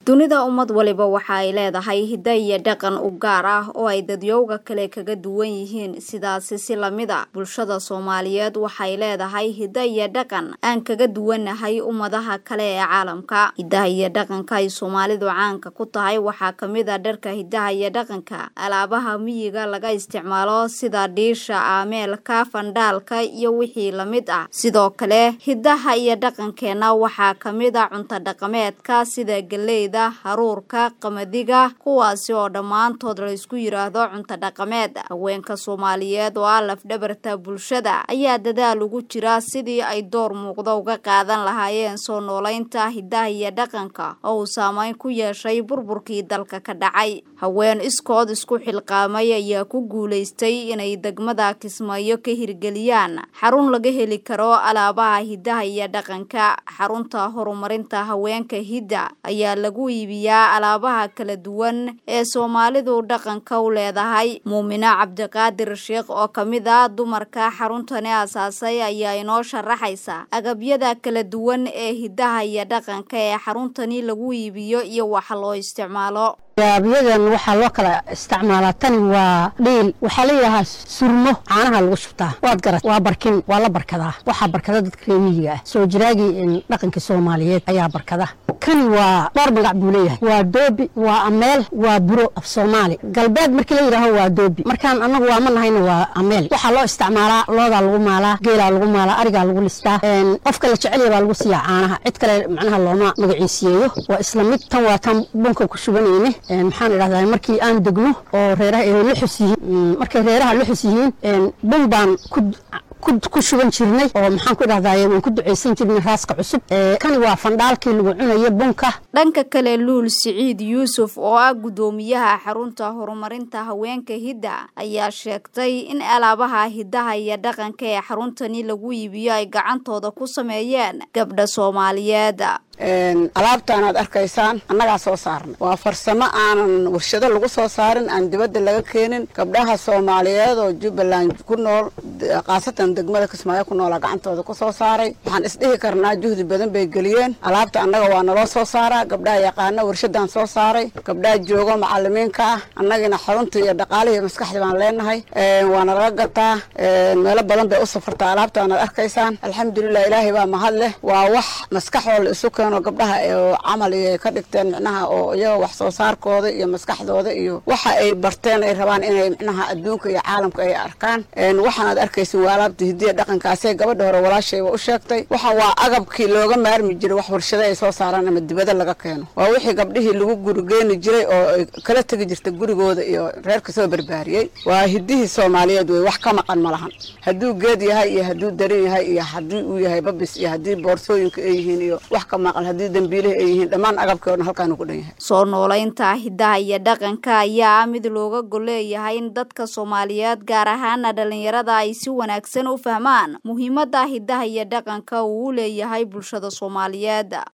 dunida ummad waliba waxa ay leedahay hiddo iyo dhaqan u gaar ah oo ay dadyowga kale kaga duwan yihiin sidaasi si lamid a bulshada soomaaliyeed waxay leedahay hiddo iyo dhaqan aan kaga duwanahay ummadaha kale ee caalamka hiddaha iyo dhaqanka ay soomaalidu caanka ku tahay waxaa kamid a dharka hiddaha iyo dhaqanka alaabaha miyiga laga isticmaalo sida dhiisha aameelka fandhaalka iyo wixii lamid ah sidoo kale hiddaha iyo dhaqankeena waxaa kamid a cunto dhaqameedka sida geleyda haruurka qamadiga kuwaasi oo dhammaantood laysku yiraahdo cunto dhaqameed haweenka soomaaliyeed oo ah lafdhabarta bulshada ayaa dadaal ugu jira sidii ay door muuqda uga qaadan lahaayeen soo noolaynta hiddaha iyo dhaqanka oo uu saameyn ku yeeshay burburkii dalka ka dhacay haween iskood isku xilqaamay ayaa ku guulaystay inay degmada kismaayo ka hirgeliyaan xarun laga heli karo alaabaha hiddaha iyo dhaqanka xarunta horumarinta haweenka hidda ayaa lagu iibiyaa alaabaha kala duwan ee soomaalidu dhaqanka u leedahay muumina cabdiqaadir sheekh oo kamid ah dumarka xaruntani asaasay ayaa inoo sharaxaysa agabyada kala duwan ee hiddaha iyo dhaqanka ee xaruntani lagu iibiyo iyo waxa loo isticmaalo yaabyadan waxaa loo kala isticmaalaa tani waa dhiil waxaa layidhaahaa surmo caanaha lagu shubtaa waad garat waa barkin waa la barkadaa waxaa barkada dadka reemiyiga ah soo jiraagii dhaqanka soomaaliyeed ayaa barkada kani waa dhowr magac buu leeyahay waa doobi waa ameel waa buro af soomaali galbeed markii la yidhaaho waa doobi markaan annagu waa ma nahayna waa ameel waxaa loo isticmaalaa loodaa lagu maalaa geelaa lagu maalaa arigaa lagu listaa qofka la jecelya baa lagu siiyaa caanaha cid kale macnaha looma magaciisiiyeeyo waa isla mid tan waa tan bunka ku shubanayne maxaan idhahdaa markii aan degno oo reeraha ay luxus yihiin markay reeraha luxus yihiin bun baan ku ku shuban jirnay oo maxaan ku idhahdaye waan ku ducaysan jirnay raaska cusub kani waa fandhaalkii lagu cunayo bunka dhanka kale luul siciid yuusuf oo ah guddoomiyaha xarunta horumarinta haweenka hidda ayaa sheegtay in alaabaha hiddaha iyo dhaqanka ee xaruntani lagu iibiyo ay gacantooda ku sameeyeen gabdha soomaaliyeed alaabtaan aad arkaysaan annagaa soo saarnay waa farsamo aanan warshado lagu soo saarin aan dibadda laga keenin gabdhaha soomaaliyeed oo jubbaland ku nool khaasatan degmada kismaayo ku noola gacantooda ku soo saaray waxaan isdhihi karnaa juhdi badan bay geliyeen alaabta annaga waa naloo soo saaraa gabdhaha yaqaana warshadaan soo saaray gabdhaha joogo macalimiinka ah annagina xarunta iyo dhaqaalihii maskaxda baan leenahay waana laga gataa meelo badan bay u safartaa alaabtaan aad arkaysaan alxamdulilah ilaahay baa mahad leh waa wax maskaxoo la isu keeno gabdhaha camal iyo ka dhigteen micnaha oo iyaga wax soo saarkooda iyo maskaxdooda iyo waxa ay barteen ay rabaan inay micnaha adduunka iyo caalamka ay arkaan waxaan aad arkaysin waa alaabta hidiya dhaqankaasee gabadha hore walaashayba u sheegtay waxaan waa agabkii looga maarmi jiray wax warshado ay soo saaraan ama dibado laga keeno waa wixii gabdhihii lagu gurigeeni jiray oo ay kala tegi jirta gurigooda iyo reerka soo barbaariyey waa hidihii soomaaliyeed wey wax ka maqan ma lahan hadduu geed yahay iyo hadduu darin yahay iyo haddii uu yahay babis iyo haddii boorsooyinka ay yihiin iyo wax ka maqan haddii dambiilihi ay yihiin dhammaan agabkii o dhan halkaanu ku dhan yahay soo noolaynta hiddaha iyo dhaqanka ayaa ah mid looga golleeyahay in dadka soomaaliyeed gaar ahaana dhalinyarada ay si wanaagsan u fahmaan muhiimadda hiddaha iyo dhaqanka uu u leeyahay bulshada soomaaliyeed